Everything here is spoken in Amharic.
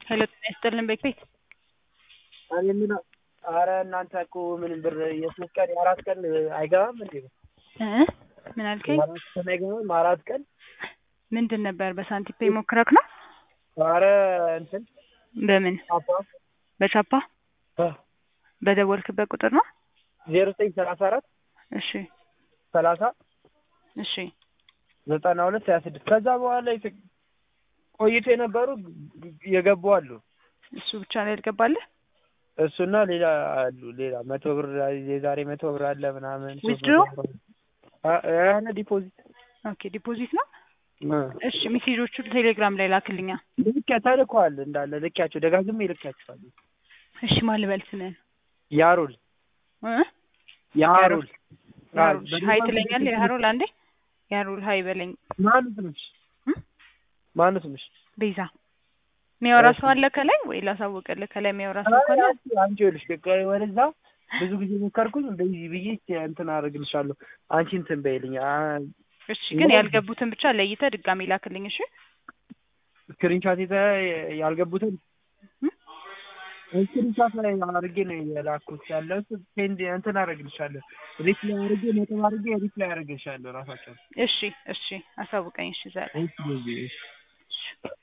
ሄሎ ጤና ይስጥልን ቤት ቤት እኔ የምለው ኧረ እናንተ እኮ ምንም ብር የሶስት ቀን የአራት ቀን አይገባም እንዴ? እ ምን አልከኝ? የአራት ቀን አይገባም አራት ቀን ምንድን ነበር በሳንቲም ፔይ ሞክረክ ነው? ኧረ እንትን በምን ቻፓ በቻፓ በደወልክበት ቁጥር ነው? ዜሮ ዘጠኝ ሰላሳ አራት እሺ ሰላሳ እሺ ዘጠና ሁለት ሀያ ስድስት ከዛ በኋላ የት- ቆይቶ የነበሩ የገቡ አሉ። እሱ ብቻ ነው ያልገባልህ? እሱና ሌላ አሉ ሌላ መቶ ብር የዛሬ መቶ ብር አለ ምናምን ሶስት Withdraw? መቶ ብር አ- ያነ ዲፖዚት ኦኬ ዲፖዚት ነው። እ እሺ ሜሴጆቹ ቴሌግራም ላይ ላክልኛ። ልክ ተልከዋል እንዳለ ልኪያቸው ደጋግሜ ልኪያቸዋለሁ። እሺ ማን ልበል ስምህን? ያሩል እ ያሩል ያሩል ሀይ ትለኛለህ? ያሩል አንዴ ያሩል ሀይ በለኝ። ማነው ስምሽ? እ? ማነው ስምሽ? ቤዛ የሚያወራ ሰው አለ ከላይ ወይ ላሳውቅልህ? ከላይ የሚያወራ ሰው ካለ አንቺ ይኸውልሽ በቃ ወደዛ ብዙ ጊዜ ሞከርኩኝ በዚህ ብዬ እንትን አደርግልሻለሁ። አንቺ እንትን በይልኝ አ- እሺ ግን ያልገቡትን ብቻ ለይተህ ድጋሜ ላክልኝ። እሺ ስክሪንሻት የተ ያልገቡትን እ? ስክሪንሻት ላይ አድርጌ ነው የላኩት ያለው ሴንድ እንትን አደርግልሻለሁ። ሪፕላይ አድርጌ ነጥብ አድርጌ ሪፕላይ አደርግልሻለሁ ራሳቸው እሺ እሺ አሳውቀኝ። እሺ ዛሬ እሺ